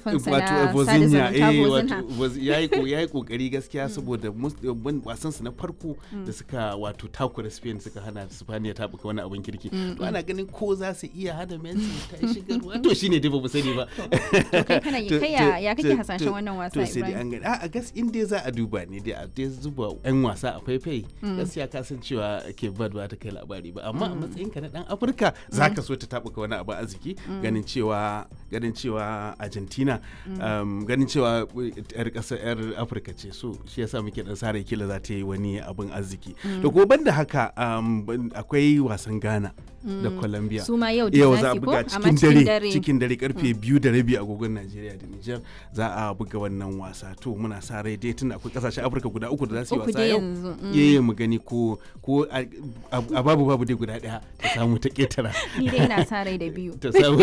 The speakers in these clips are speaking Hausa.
shafinsa wato na sada Vozinha zumunta eh Vozinha. wato Voz- yayi ko yayi kokari gaskiya saboda mus- ban- wasan su na farko da suka wato takura Spain suka hana Spaniya ta buka wani abin kirki to ana ganin ko za su iya hana Messi ta shigarwa to shine dai ba mu sani ba To kai kana To- kai ya to- ya kake to- hasashen to- wannan wasa to sai dai Ibrahim? an gani a gas in dai za a duba ne dai a dai zuba yan wasa a faifai gaskiya ka san cewa ke bad ba ta kai labari ba amma a matsayinka na dan afirka za ka so ta tabuka wani abu arziki ganin cewa ganin cewa argentina um, ganin cewa yar kasar yar afirka ce so shi yasa muke dan sare kila za ta yi wani abin arziki da kuma banda haka um, ban- akwai wasan ghana da colombia Su ma yau da yau za za a su ko? buga Amma cikin cikin dare dare. cikin dare karfe biyu da rabi agogon Najeriya da Nijar za a buga wannan wasa to muna sa rai dai tunda akwai kasashen Afirka guda uku da za su yi Uku wasa dai yau yanzu, mm. yayi mu gani ko ko a a babu babu dai guda daya ta samu ta ketara Ni dai ina sa rai da biyu. ta samu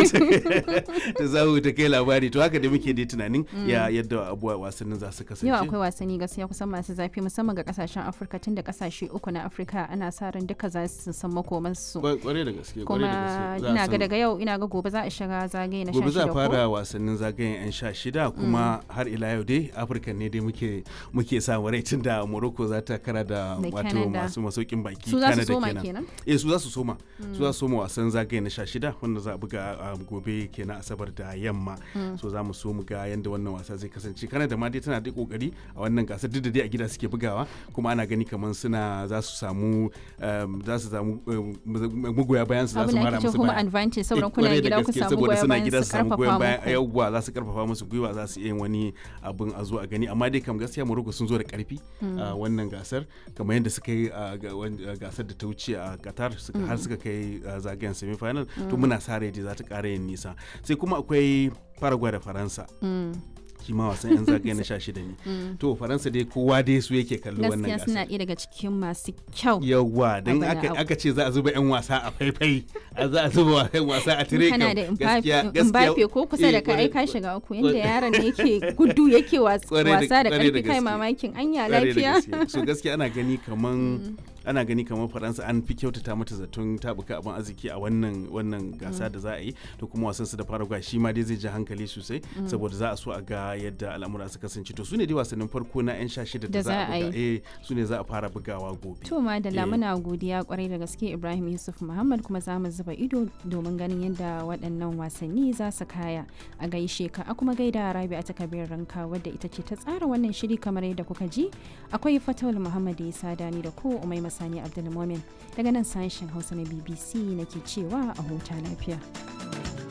ta samu ta kai labari to haka da muke dai tunanin ya yadda abuwa wasannin za su kasance Yau akwai wasanni gaskiya kusan masu zafi musamman ga kasashen Afirka tun da kasashe uku na Afirka ana sa ran duka za su san makomansu. Kwa- kwarai da gaske kwarai da Kuma gaske Za a ina ga san- daga yau ina ga gobe za a shiga zagaye na gobe za a 16 ko? fara wasannin zagayen 'yan sha shida kuma har ila yau dai afirka ne dai muke muke samu rai tun da morocco za ta kara da Da wato Canada. masu masaukin baki Su za su Canada soma kenan? eh su za su soma su za su soma wasan zagaye na sha shida wanda za a buga a gobe kenan asabar da yamma so za mu so mu ga yadda wannan wasa zai kasance Canada ma dai tana da kokari a wannan gasar duk da dai a gida suke bugawa kuma ana gani kamar suna za su samu um, za su samu um, magoya bayan su za Abin su da mara ake ce musu home baya advantage saboda Eh, kuna kwarai da gida ku gaske, samu saboda goyon suna bayan gida su su samu goyon karfafa bayan muku. yawwa za su karfafa musu gwiwa za su iya yin wani abin a zo a gani amma dai kam gaskiya Morocco sun zo da karfi a wannan gasar kamar yadda suka yi a ga- wan- a gasar da ta wuce a Qatar suka- har suka kai a zagayen semi final to muna sa rai dai za ta ƙara yin nisa sai kuma akwai Paraguay da Faransa Mm. shi ma wasan yan zagaye na 16 ne to Faransa dai kowa dai su yake kallo wannan Gaskiya suna gasar ɗaya daga cikin masu kyau. yawwa don Abana aka, abu. aka ce za a zuba 'yan wasa a faifai a za a zuba 'yan wasa a tire kana kam, da gaskiya- gaskiya- Mbappe ko kusa da eh, ka ai kwarai- ka shiga uku yanda yaron ne yake gudu yake was- Kwarai da- wasa da kwarai da karfi kai gaske. mamakin anya kwarai da lafiya gaske. so gaskiya ana gani kaman ana gani kamar faransa an fi kyautata mata zaton tabuka abin arziki a wannan wannan gasa da za a yi to kuma wasan su da paraguay shi ma dai zai ji hankali sosai saboda za a so a ga yadda al'amura su kasance to su ne dai wasannin farko na 'yan sha shida da za a buga eh su ne za a fara bugawa gobe to ma da Eh. lamuna godiya kwarai da gaske Ibrahim Yusuf Muhammad kuma za mu zuba ido domin ganin yadda waɗannan wasanni za su kaya a gaishe ka a kuma gaida Rabi a takabir ranka wadda ita ce ta tsara wannan shiri kamar yadda kuka ji akwai Fatawul Muhammad Isa Dani da ko Umai Masani Abdulmumin daga nan sashen Hausa na BBC nake cewa a huta lafiya.